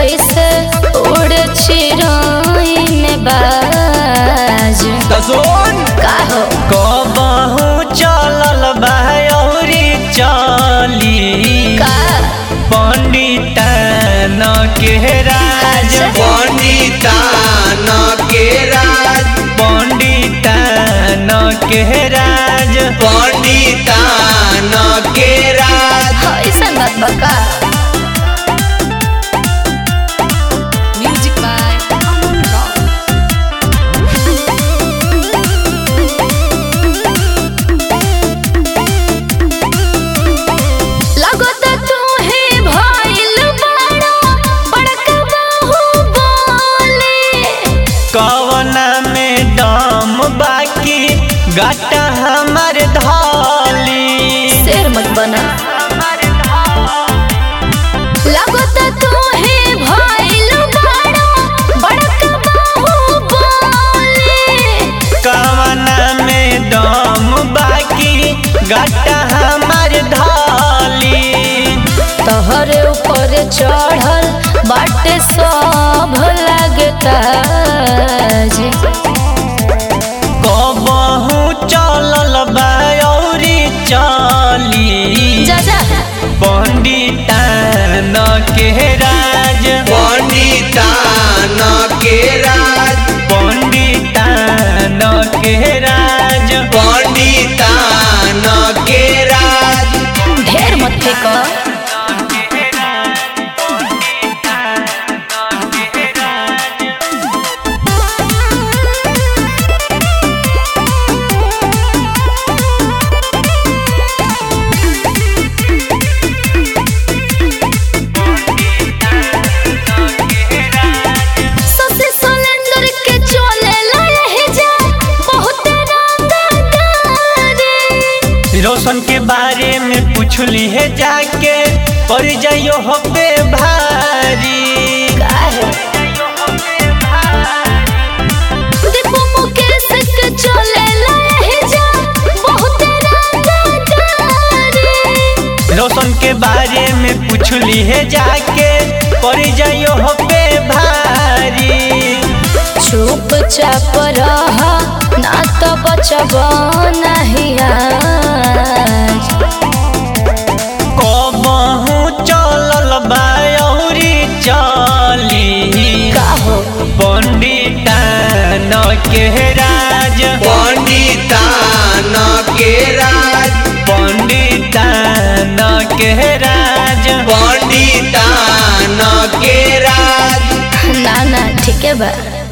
जैसे उड़ चिरोइन बाज दसोन का हो कबहू चलल बायौरी चली का पंडितन के राज अच्छा। पंडितान के राज पंडितन के राज पंडितान के राज ऐसा बात बका म्यूजिक बाय अमन रॉक लगत तू ही भइल बड़ा बड़का बाहुबली कवना में दम बाकी गाटा हमर धाली शेर मत बना लगत तू ही भइल बड़ा बड़का बाहुबली कवना में दम बाकी गाटा हमर धाली तोहरे ऊपर चढ़ल बाटे सब लगता जी कबहू चलल बायौरी चली जा जा पंडितन के राज पंडितान के राज पंडितन के राज पंडितान के राज ढेर मत फेंको ससे सिलेंडर के चले लहे जा बहुत रंगदारी रोशन के बारे में पूछली है जाके पड़ जाइयो हो पे भारी काहे दीपू मुकेश के चले लहे जा बहुत रंगदारी रोशन के बारे में पूछली है जाके पड़ जाइयो हो पे भारी चुपचाप रह ना तो बचब नहीं आज कबहू चलल बायौरी चली का हो पंडितन के राज पंडितान के राज पंडितन के राज पंडितान के राज ना ना ठीक है बा